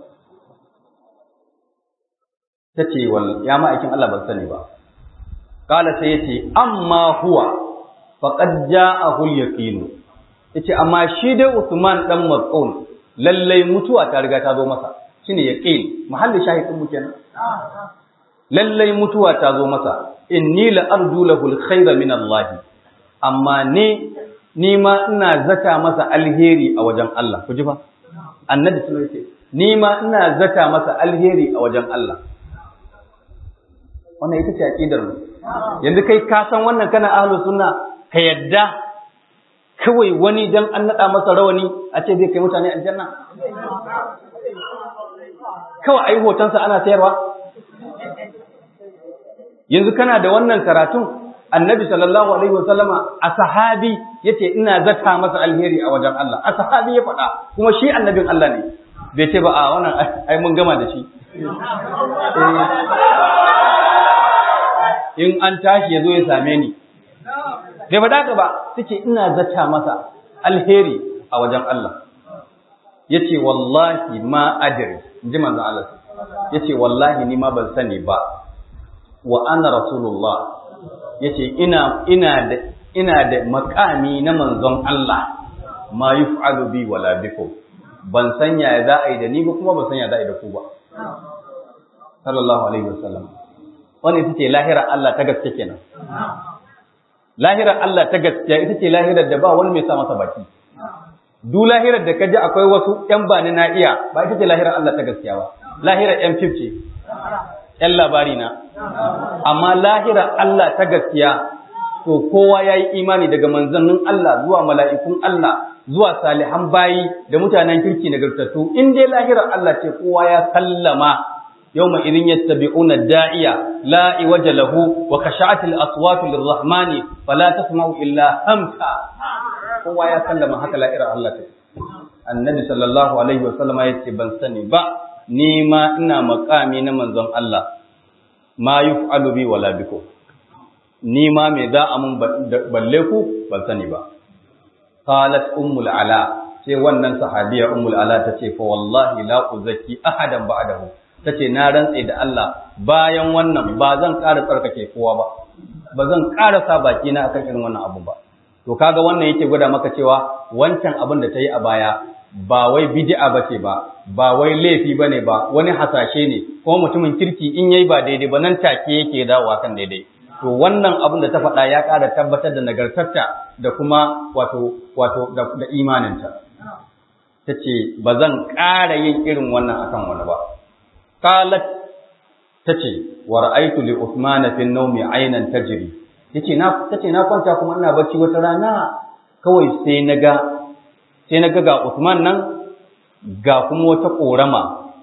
tace wal ya ma'aikin Allah ban sani ba kala sai yace amma huwa faqad ja'ahu al-yaqin yace amma shi dai Usman dan Mas'ud lallai mutuwa ta riga ta zo masa shine yaqin mahallin shahidin mu kenan lallai mutuwa ta zo masa inni la arju lahu al-khayra min Allah amma ne ni ma ina zata masa alheri a wajen Allah ku ji fa annabi sallallahu alaihi wasallam ni ma ina zata masa alheri a wajen Allah wannan ita ce aqidar mu yanzu kai ka san wannan kana ahlus sunna ka yadda kawai wani dan an nada masa rawani a ce zai kai mutane aljanna kawai ayi hotonsa ana sayarwa yanzu kana da wannan karatun annabi sallallahu alaihi wasallama a sahabi yace ina zata masa alheri a wajen Allah a sahabi ya faɗa kuma shi annabin Allah ne bai ce ba a wannan ai mun gama da shi in an tashi ya zo ya same ni bai faɗa ka ba suke ina zata masa alheri a wajen Allah ya ce wallahi ma adiri in ji manzan Allah ya ce wallahi ni ma ban sani ba wa ana rasulullah ya ce ina da ina da makami na manzon Allah ma yuf'alu bi wala bikum ban san ya za a yi da ni ba kuma ban san ya za a yi da ku ba sallallahu alaihi wasallam wannan ita ce lahirar Allah ta gaske kenan lahirar Allah ta gaskiya ita ce lahirar da ba wani mai sa masa baki duk lahirar da kaji akwai wasu ƴan bani na iya ba ita ce lahirar Allah ta gaskiya ba lahirar ƴan fifce ƴan labari na amma lahirar Allah ta gaskiya to kowa ya yi imani daga manzannin Allah zuwa mala'ikun Allah zuwa salihan bayi da mutanen kirki nagartattu in dai lahirar Allah ce kowa ya sallama يوم إذن يتبعون الداعية لا عوج له وخشعت الأصوات للرحمن فلا تسمع إلا همسا هو يا سلم هكذا إرى الله النبي صلى الله عليه وسلم يتي بن سني با نيما إنا مقامي نمن زن الله ما يفعل بي ولا بكم نيما ميدا أمن بلكو بل سني با قالت أم العلاء sai wannan sahabiya ummul ala tace fa wallahi la uzaki ahadan ba'dahu ta ce na rantse da Allah bayan wannan ba zan ƙara tsarkake kowa ba ba zan ƙara sa baki na akan irin wannan abu ba to kaga wannan yake gwada maka cewa wancan abin da ta yi a baya ba wai bid'a bace ba ba wai laifi bane ba wani hasashe ne kuma mutumin kirki in yayi ba daidai ba nan take yake dawowa kan daidai to wannan abin da ta faɗa ya ƙara tabbatar da nagartarta da kuma wato wato da, da imaninta ta ce ba zan ƙara yin irin wannan akan wani ba qalat tace wa ra'aytu li Uthman fi an-nawmi aynan tajri yace na tace na kwanta kuma ina bacci wata rana kawai sai naga sai naga ga Uthman nan ga kuma wata korama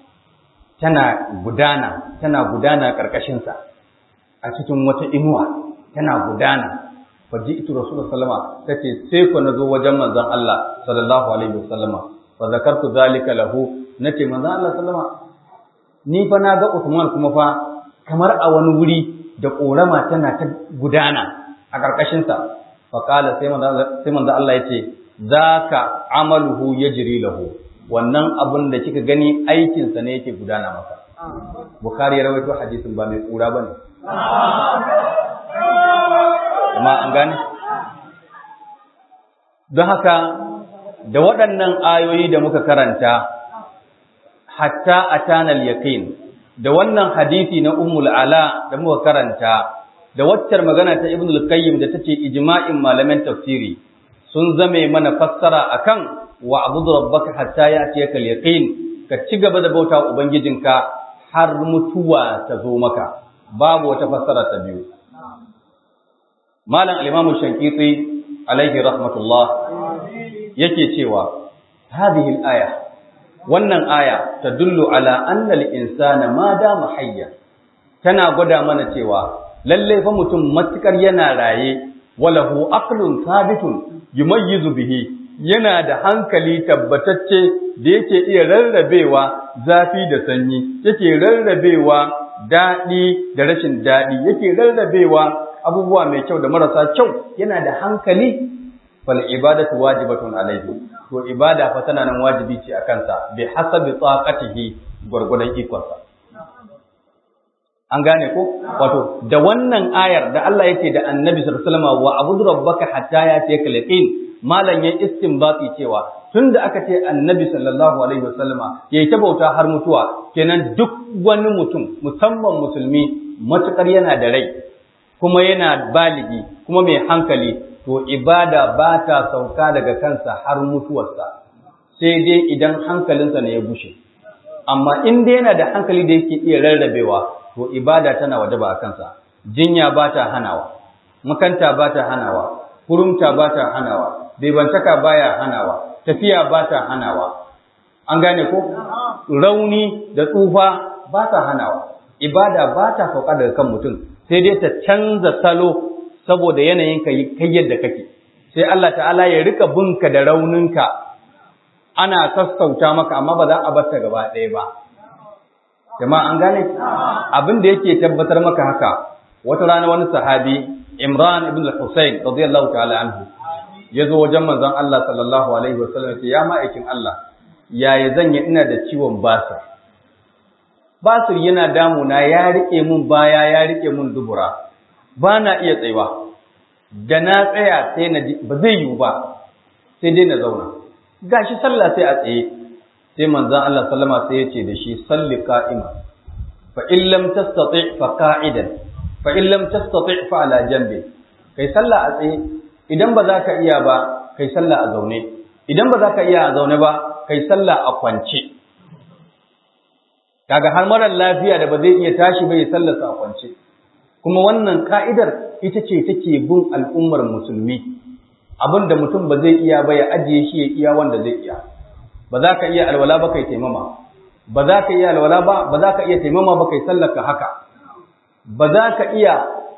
tana gudana tana gudana karkashin sa a cikin wata inuwa tana gudana fa ji'tu rasulullah sallama tace sai ko nazo wajen manzon Allah sallallahu alaihi wasallama fa zakartu zalika lahu nace manzon Allah sallama ni fa na ga Usman kuma fa kamar a wani wuri da ƙorama tana ta gudana a ƙarƙashinsa. Fa faqala sai manzo sai manzo Allah yace zaka amaluhu yajri lahu wannan abun da kika gani aikin sa ne yake gudana maka bukhari ya rawaito hadisin ba mai kura bane amma an gane don haka da waɗannan ayoyi da muka karanta hatta atana al-yaqin da wannan hadisi na ummul ala da muka karanta da waccar magana ta ibn al-qayyim da tace ijma'in malaman tafsiri sun zame mana fassara akan wa abudu rabbaka hatta ya'tiyaka al-yaqin ka ci gaba da bauta ubangijinka har mutuwa ta zo maka babu wata fassara ta biyu malam al-imam shankiti alaihi rahmatullah yake cewa hadhihi al-aya wannan aya tadullu ala anna al-insana ma dama hayya tana gwada mana cewa lalle fa mutum matukar yana raye walahu aqlun sabitun yumayyizu bihi yana da hankali tabbatacce da yake iya rarrabewa zafi da sanyi yake rarrabewa daɗi da rashin daɗi yake rarrabewa abubuwa mai kyau da marasa kyau yana da hankali fal ibadatu wajibatun alaihi to ibada fa tana nan wajibi ce a kansa bi hasabi taqatihi gurgudan ikonsa an gane ko wato da wannan ayar da Allah yake da Annabi sallallahu alaihi wasallam wa abudu rabbaka hatta yatiyaka yaqin malan ya istinbati cewa tunda aka ce Annabi sallallahu alaihi wasallama yayi ta bauta har mutuwa kenan duk wani mutum musamman musulmi matukar yana da rai kuma yana baligi kuma mai hankali to ibada ba ta sauka daga kansa har mutuwarsa sai dai idan hankalinsa ne ya bushe amma in dai yana da hankali da yake iya rarrabewa to ibada tana wajaba a kansa jinya ba ta hanawa makanta ba ta hanawa kurumta ba ta hanawa bebantaka baya hanawa tafiya ba ta hanawa an gane ko rauni da tsufa ba ta hanawa ibada ba ta sauka daga kan mutum sai dai ta canza salo saboda yanayin kai yadda kake sai Allah ta'ala ya rika bunka da rauninka ana sassauta maka amma ba za a bar ta gaba ɗaya ba jama'a an gane abin da yake tabbatar maka haka wata rana wani sahabi Imran ibn al-Husayn radiyallahu ta'ala anhu ya zo wajen manzon Allah sallallahu alaihi wasallam ya ma'aikin Allah yaya zan yi ina da ciwon basir basir yana damuna ya rike mun baya ya rike mun dubura ba na iya tsayuwa da na tsaya sai na ji ba zai yiwu ba sai dai na zauna gashi sallah sai a tsaye sai manzon Allah sallama sai ya ce da shi salli qa'ima fa in lam tastati fa qa'idan fa in lam tastati fa ala janbi kai sallah a tsaye idan ba za ka iya ba kai sallah a zaune idan ba za ka iya a zaune ba kai sallah a kwance kaga har marar lafiya da ba zai iya tashi ba ya sallarsa a kwance kuma wannan ka'idar ita ce take bin al'ummar musulmi abin da mutum ba zai iya ba ya ajiye shi ya iya wanda zai iya ba za ka iya alwala ba kai taimama ba za ka iya alwala ba ba za ka iya taimama ba kai sallaka haka ba za ka iya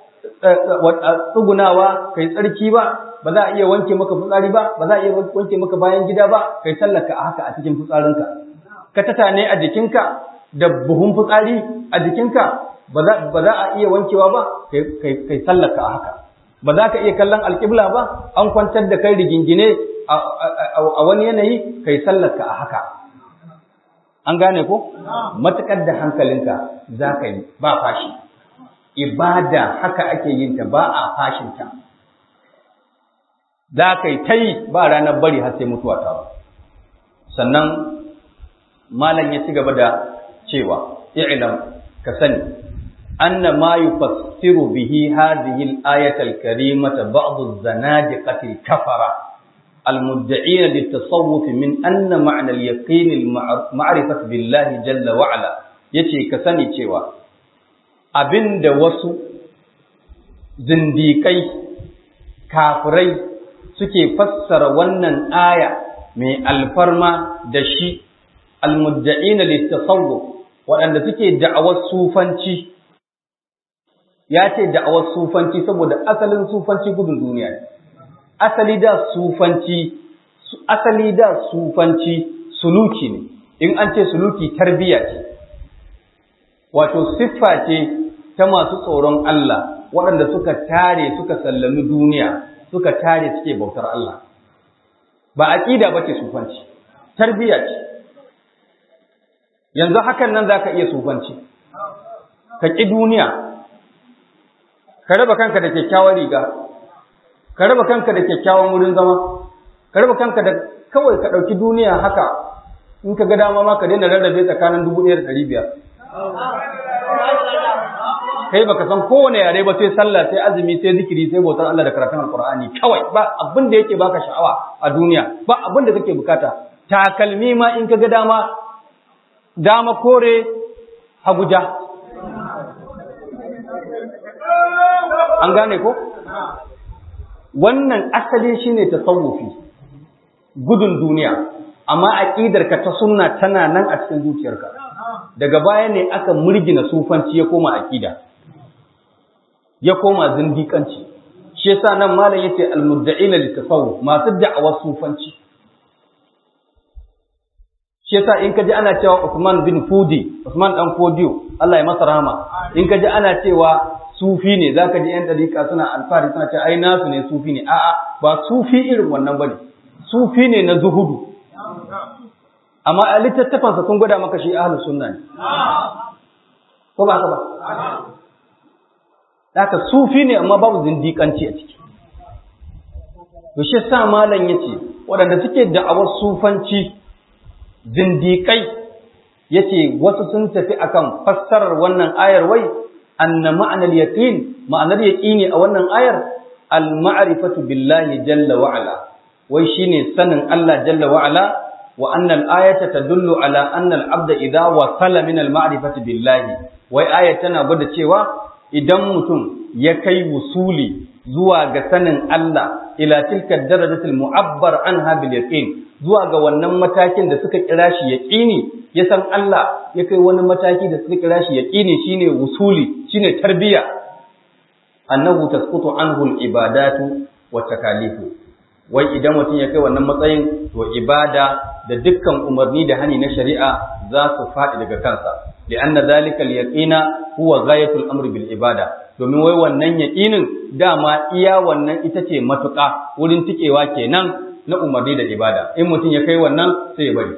tsugunawa kai tsarki ba ba za a iya wanke maka fitsari ba ba za a iya wanke maka bayan gida ba kai sallaka a haka a cikin fitsarinka ka tatane a jikinka da buhun fitsari a jikinka ba za a iya wankewa ba kai sallaka a haka ba za ka iya kallon alƙibla ba an kwantar da kai rigingine a wani yanayi kai sallaka a haka an gane ko matuƙar da hankalinka za ka yi ba fashi ibada haka ake yin ta ba a fashinta za ka yi ta yi ba ranar bari har sai mutuwa ta ba sannan malam ya ci gaba da cewa i'lam ka sani anna ma yufassiru bihi hadhihi al-ayata al-karimata ba'd az-zanadiqati al-kafara al-mudda'iin lit-tasawwuf min anna ma'na al-yaqin al-ma'rifati billahi jalla wa ala yace ka sani cewa abinda wasu zindikai kafirai suke fassara wannan aya mai alfarma da shi al-mudda'ina lit-tasawwuf waɗanda suke da'awar sufanci ya ce da'awar sufanci saboda asalin sufanci gudun duniya ne asali da sufanci asali da sufanci suluki ne in an ce suluki tarbiya ce wato siffa ce ta masu tsoron Allah waɗanda suka tare suka sallami duniya suka tare suke bautar Allah ba aqida bace sufanci tarbiya ce yanzu hakan nan zaka iya sufanci ka ƙi duniya ka raba kanka da kyakkyawar riga ka raba kanka da kyakkyawan wurin zama ka raba kanka da kawai ka ɗauki duniya haka in ka ga dama ma ka daina rarrabe tsakanin dubu ɗaya da ɗari biyar kai baka san kowane yare ba sai sallah sai azumi sai zikiri sai bautar Allah da karatun alqur'ani kawai ba abin da yake baka sha'awa a duniya ba abin da kake bukata takalmi ma in ka ga dama dama kore haguja an gane ko wannan asali shine tasawufi gudun duniya amma aqidarka ta sunna tana nan a cikin zuciyarka daga baya ne aka murgina sufanci ya koma aqida ya koma zindikanci shi yasa nan malam yace almudda'ina litasawuf masu da'awar sufanci shi yasa in kaji ana cewa Usman bin Fudi Usman dan Fodiyo Allah ya masa rahama in kaji ana cewa sufi ne zaka ji yan dariƙa suna alfahari suna cewa ai nasu ne sufi ne a'a ba sufi irin wannan bane sufi ne na zuhudu amma a littattafansa sun gwada maka shi ahlus sunna ne ko ba haka ba haka sufi ne amma babu zindiƙanci a ciki to shi sa malam yace waɗanda suke da'awar sufanci zindiƙai yace wasu sun tafi akan fassarar wannan ayar wai anna ma'anar yaqin ma'anar yaqini a wannan ayar al ma'rifatu billahi jalla wa ala wai shine sanin Allah jalla wa ala wa anna al ayata tadullu ala anna al abda idha wasala min al ma'rifati billahi wai ayat tana gwada cewa idan mutum ya kai wusuli zuwa ga sanin Allah ila tilka darajatul mu'abbar anha bil yaqin zuwa ga wannan matakin da suka kira shi yaqini ya san Allah ya kai wani mataki da suka kira shi yaqini shine wusuli shine tarbiya annahu tasqutu anhu al ibadatu wa takalifu wai idan mutum ya kai wannan matsayin to ibada da dukkan umarni da hani na shari'a za su faɗi daga kansa li'anna dhalika al-yaqina huwa ghayatul amri bil ibada domin wai wannan yaqinin dama iya wannan ita ce matuƙa wurin tikewa kenan na umarni da ibada in mutum ya kai wannan sai ya bari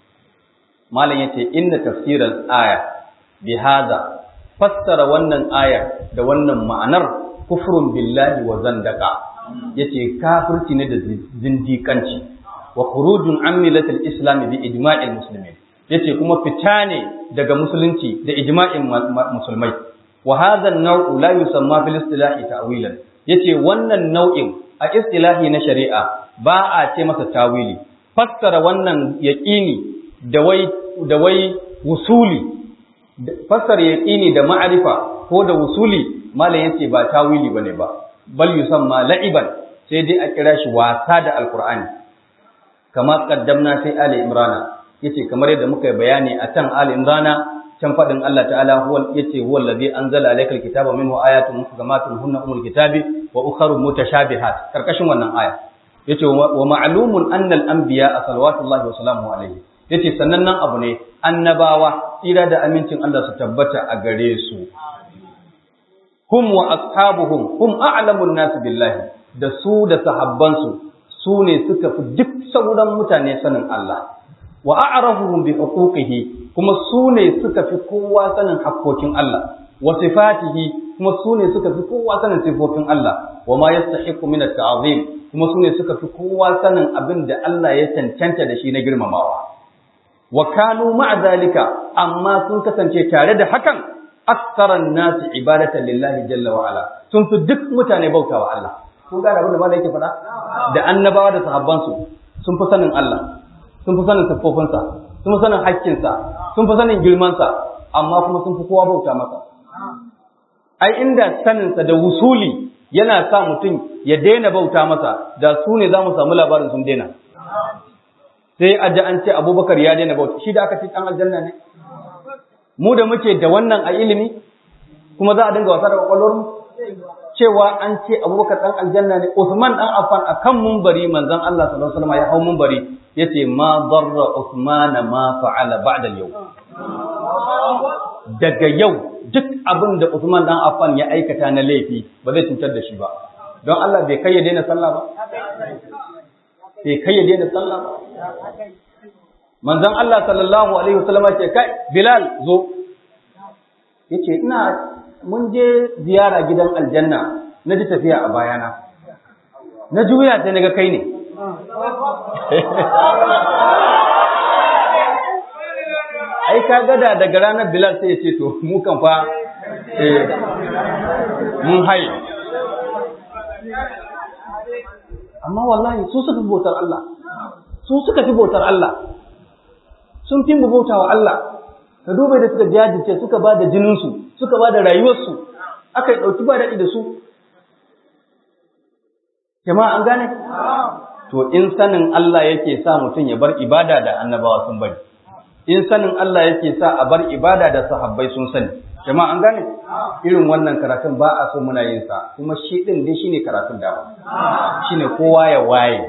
malam yace inna tafsiral aya bi hada fassara wannan aya da wannan ma'anar kufrun billahi wa zandaka yace kafirci ne da zindikanci wa khurujun an millatil islam bi ijma'il muslimin yace kuma fita ne daga musulunci da ijma'in musulmai wa hadha an-naw'u la yusamma fil istilahi ta'wilan yace wannan nau'in a istilahi na shari'a ba a ce masa tawili fassara wannan yaqini da wai da wai wusuli fassara yaqini da ma'arifa ko da wusuli malam yace ba tawili bane ba bal yusamma la'iban sai dai a kira shi wasa da alqur'ani kama qaddamna sai ali imrana yace kamar yadda muka yi bayani a can Ali Imrana can fadin Allah ta'ala huwa yace huwa allazi anzala alaykal kitaba minhu ayatun muhkamatun hunna umul kitabi wa ukharu mutashabihat karkashin wannan aya yace wa ma'lumun anna al anbiya salawatullahi wa salamuhu alayhi yace sannan nan abu ne annabawa tsira da amincin Allah su tabbata a gare su hum wa ashabuhum hum a'lamun nas billahi da su da sahabbansu su ne suka fi duk sauran mutane sanin Allah wa a'rafuhum bi huquqihi kuma su ne suka fi kowa sanin hakkokin Allah wa sifatihi kuma su ne suka fi kowa sanin sifofin Allah wa ma yastahiqu min at-ta'zim kuma su ne suka fi kowa sanin abin da Allah ya cancanta da shi na girmamawa wa kanu ma'a zalika amma sun kasance tare da hakan aktsaran nasi ibadatan lillahi jalla wa ala sun fi duk mutane bautawa Allah kun ga abin da malai yake faɗa da annabawa da sahabbansu sun fi sanin Allah sun fi sanin siffofinsa sun fi sanin haƙƙinsa sun fi sanin girmansa amma kuma sun fi kowa bauta masa ai inda saninsa da wusuli yana sa mutum ya daina bauta masa da su ne za mu samu labarin sun daina sai a ji an ce abubakar ya daina bauta shi da aka ce ɗan aljanna ne mu da muke da wannan a ilimi kuma za a dinga wasa da kwakwalwar mu cewa an ce abubakar ɗan aljanna ne usman ɗan affan a kan mumbari manzon allah sallallahu alaihi wasallam ya hau mumbari ya ce ma darra usman ma fa'ala ba'da yau daga yau duk abin da usman ɗan affan ya aikata na laifi ba zai cutar da shi ba don Allah bai kai ya daina sallah ba bai kai ya daina sallah ba manzon Allah sallallahu alaihi wasallam ce kai Bilal zo yace ina mun je ziyara gidan aljanna na ji tafiya a bayana na juya sai naga kai ne ai ka gada daga ranar Bilal sai ya ce to mu kan fa eh mun haye amma wallahi su suka fi bautar Allah su suka fi bautar Allah sun fi bauta wa Allah ka duba da suka jajirce suka ba da jininsu suka ba da rayuwarsu aka yi ɗauki ba daɗi da su jama'a an gane to in sanin Allah yake sa mutum ya bar ibada da annabawa sun bari in sanin Allah yake sa a bar ibada da sahabbai sun sani jama'a an gane irin wannan karatun ba a so muna yin sa kuma shi din dai shine karatun da shine kowa ya waye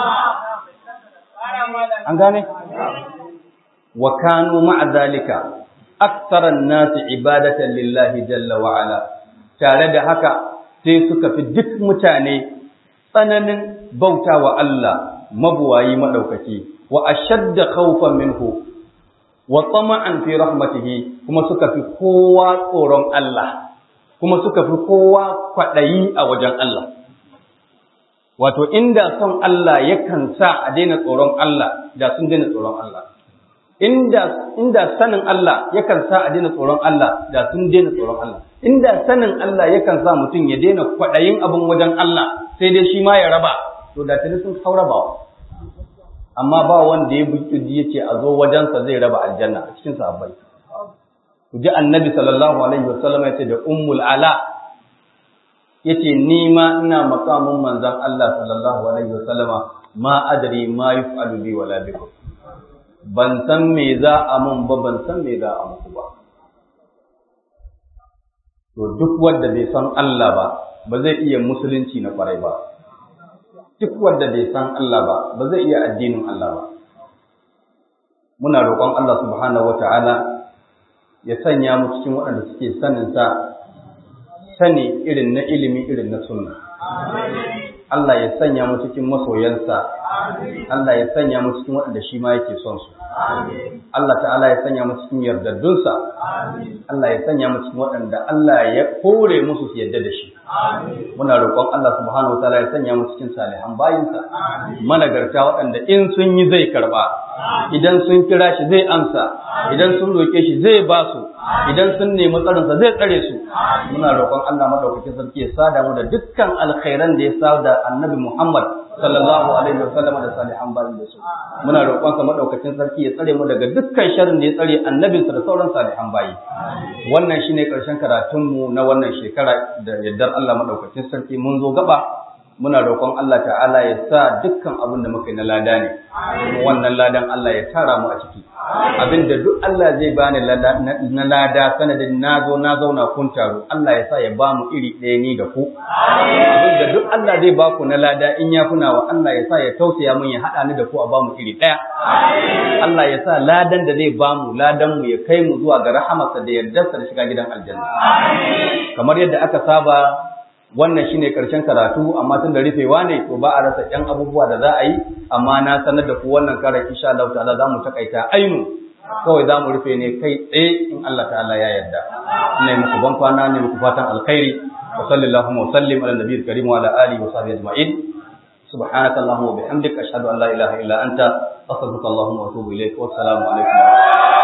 an gane wa kanu ma'a zalika aktsaran nasi ibadatan lillahi jalla wa ala tare da haka sai suka fi duk mutane tsananin bauta wa Allah mabuwayi madaukaki wa ashadda khawfan minhu wa tama'an fi rahmatihi kuma suka fi kowa tsoron Allah kuma suka fi kowa kwaɗayi a wajen Allah wato inda son Allah yakan sa a daina tsoron Allah da sun daina tsoron Allah inda inda sanin Allah yakan sa a daina tsoron Allah da sun daina tsoron Allah inda sanin Allah yakan sa mutum ya daina kwaɗayin abin wajen Allah sai dai shi ma ya raba to da tuni sun kaurabawa amma ba wanda ya buƙi ya ce a zo wajensa zai raba aljanna a cikin sahabbai ku ji annabi sallallahu alaihi wasallam ya ce da ummul ala yace ni ma ina makamin manzon Allah sallallahu alaihi wasallama ma adri ma yuf'alu bi wala bikum ban san me za a mun ba ban san me za a muku ba to duk wanda bai san Allah ba ba zai iya musulunci na kwarai ba duk wanda bai san Allah ba ba zai iya addinin Allah ba muna roƙon Allah subhanahu wata'ala ya sanya mu cikin waɗanda suke sanin sa sani irin na ilimi irin na sunna Allah ya sanya mu cikin masoyansa Allah ya sanya mu cikin waɗanda shi ma yake son su Allah ta'ala ya sanya mu cikin yardaddunsa Allah ya sanya mu cikin waɗanda Allah ya kore musu su yarda da shi muna roƙon Allah subhanahu wataala ya sanya mu cikin salihan bayinsa managarta waɗanda in sun yi zai karɓa idan sun kira shi zai amsa idan sun roƙe shi zai ba su idan sun nemi tsarinsa zai tsare su muna roƙon Allah madaukakin sarki ya sada mu da dukkan alkhairan da ya sada annabi Muhammad sallallahu alaihi wasallam da salihan bayin da su muna roƙon sa madaukakin sarki ya tsare mu daga dukkan sharrin da ya tsare annabinsa da sauran salihan bayi wannan shine karshen karatun mu na wannan shekara da yaddar Allah madaukakin sarki mun zo gaba muna roƙon Allah ta'ala ya sa dukkan abin da muka yi na lada ne kuma wannan ladan Allah ya tara mu a ciki abin da duk Allah zai bani na lada sanadin na zo na zauna kun taru Allah ya sa ya ba mu iri ɗaya ni da ku abin da duk Allah zai ba ku na lada in ya kuna wa Allah ya sa ya tausaya mun ya haɗa ni da ku a ba mu iri ɗaya Allah ya sa ladan da zai ba mu ladan mu ya kai mu zuwa ga rahamarsa da yardarsa da shiga gidan aljanna kamar yadda aka saba wannan shine karshen karatu amma tun da rufewa ne to ba a rasa yan abubuwa da za a yi amma na sanar da ku wannan karan insha Allah ta'ala za mu takaita ainu kawai za mu rufe ne kai tsaye in Allah ta'ala ya yarda ina muku ban kwana ne muku fatan alkhairi wa sallallahu wa sallim ala nabiyil karim wa ala alihi wa sahbihi ajma'in سبحانك اللهم وبحمدك أشهد أن لا إله إلا أنت أستغفرك اللهم وأتوب إليك والسلام عليكم ورحمة الله